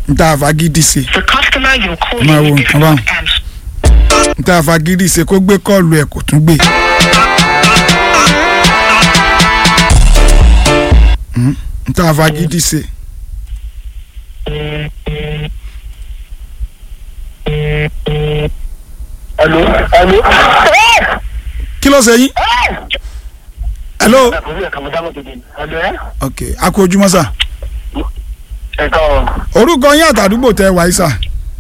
n ta àfagídí ṣe The customer you're calling Máa wo is nǹkan not báwọn. answering. n ta àfagídí ṣe kó gbé kọ́ọ̀lù ẹ̀ kò tún gbé. Mm, n ta àfagídí ṣe. Hello, hello. kí ló ṣe yín. hello. Hello, ẹ? ok a kú ojúmọ́ sà. Ẹ káàárọ̀. orúkọ yín àtàdúgbò tẹ wáyé sà.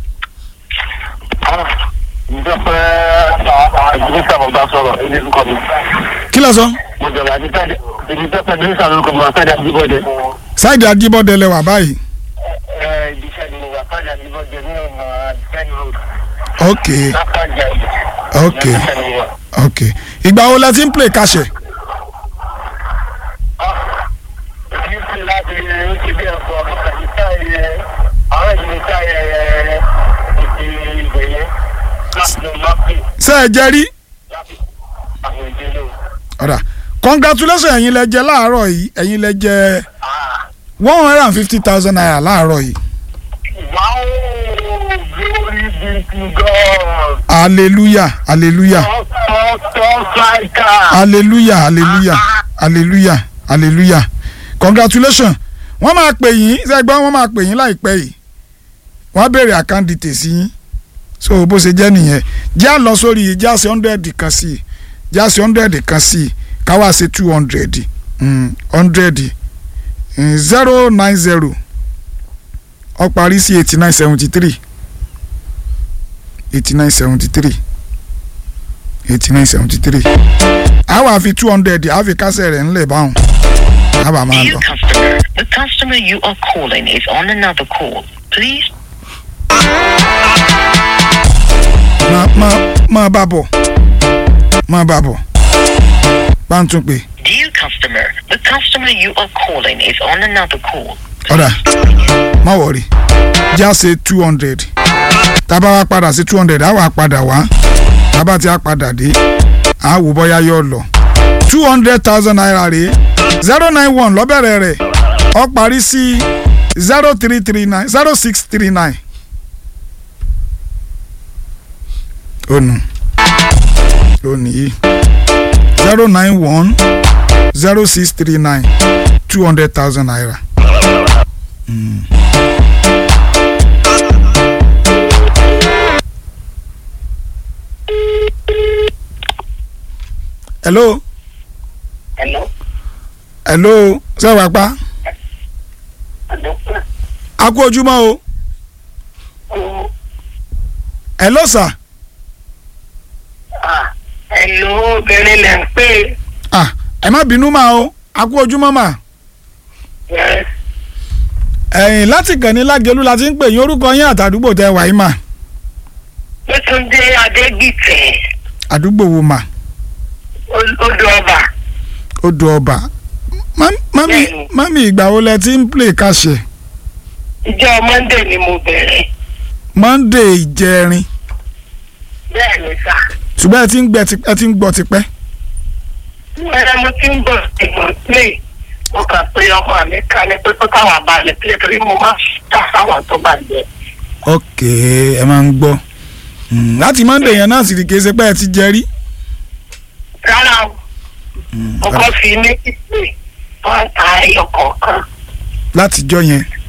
Ah, ǹjẹ́ pé àìjírísà mo bá sọ̀rọ̀ ẹni lórúkọ mi. kí ló sọ. Mo jọ̀rọ̀ àti tẹ́lẹ̀ èmi tẹ́ pẹ́ mínísà lórúkọ mi wà fẹ́ẹ́ dàbí bọ́dẹ. sáìdì ajíbọ́dẹ lẹ wà báyìí. Ẹ ibi iṣẹ́ ni mo wà fẹ́ẹ́ dàbí bọ́dẹ ní ọ̀nà àdìsẹ́ni road. ok Lápájà ìlú. ok Ibi iṣẹ́ ni mo wà. ok ìgbà wo lẹ ti ń play kàṣẹ. Ah, èmi ń pè láti ó ti bí ẹ̀kọ́ àti táyé àwọn ìdílé táyé ètè ìgbè yẹn láti lọ máa pè ṣé ẹ jẹ rí. láti àwọn ìdílé o. ọ̀rà congratulations ẹ̀yin lẹ jẹ láàárọ̀ yìí ẹ̀yin lẹ jẹ Ah. one hundred and fifty thousand naira láàárọ̀ yìí. Wow, glory be to God. hallelujah hallelujah Top striker. hallelujah hallelujah hallelujah hallelujah congratulations wọ́n máa pè yín sẹ́gbọ́n wọ́n máa pè yín láìpẹ́ yìí wọ́n á béèrè account details yín so bó ṣe jẹ́ nìyẹn jẹ́ à lọ sórí jẹ́ àṣẹ hundred kan sí i jẹ́ àṣẹ hundred kan sí i káwá ṣe two hundred hundred zero nine zero ó parí sí eighty nine seventy three eighty nine seventy three eighty nine seventy three a wá fi two hundred a fi kásẹ̀ rẹ̀ ńlẹ̀ báwọn a bá máa Dear lọ. customer, the customer you are calling is on another call. Please máa máa máa bá bọ̀ máa bá bọ̀ bá ń tún pè Dear customer, the customer you are calling is on another call. ọ̀dà má wọ̀rì já ṣe two hundred tá a bá wá padà sí two hundred á wà padà wá tá a bá ti á padà dé á wò bóyá yóò lọ two hundred thousand naira rèé zero nine one lọ́bẹ̀rẹ̀ rẹ̀ ó parí sí zero three three nine zero six three nine. onu lónìí zero nine one zero six three nine two hundred thousand naira. Mm. hello Hello. hello sẹ́wàá pa Hello. a kú ojúmọ́ o Oh, hello sir ah, hello, obìnrin lẹ̀ ń pè. ah ẹ má bínú mà o a kú ojúmọ́ mà Yes. ẹ̀yìn láti kàn ní lágẹ̀lú la ti ń pè yín orúkọ yín àtàdúgbò tẹ wàyí mà Yétúndé Adégbìtẹ̀, àdúgbò wo mà Ol- odò ọba. odò ọba Má- mami Bẹ́ẹ̀ni. mami ìgbà wo lẹ ti ń play kàṣẹ Ìjọ Monday ni mo bẹ̀rẹ̀. monday ìjẹrin Bẹ́ẹ̀ ni sà. ṣùgbọ́n ẹ ti ń gbẹ ti- ẹ ti ń gbọ́ tipẹ́ Ẹ̀rọ mo ti ń bọ̀ ìgbọ̀n play. Mo kà pé ọmọ mi ká ní pé kó táwọn abalẹ̀ play torí mo máa ń ta sáwọn tó bá jẹ. ok ẹ máa ń gbọ́ Mm, láti monday yẹn náà sì rí kése pé ẹ ti jẹ rí Rárá o, mo kọ́ fi méjì pé wọ́n ta ẹyọ kọ̀ọ̀kan. látijọ́ yẹn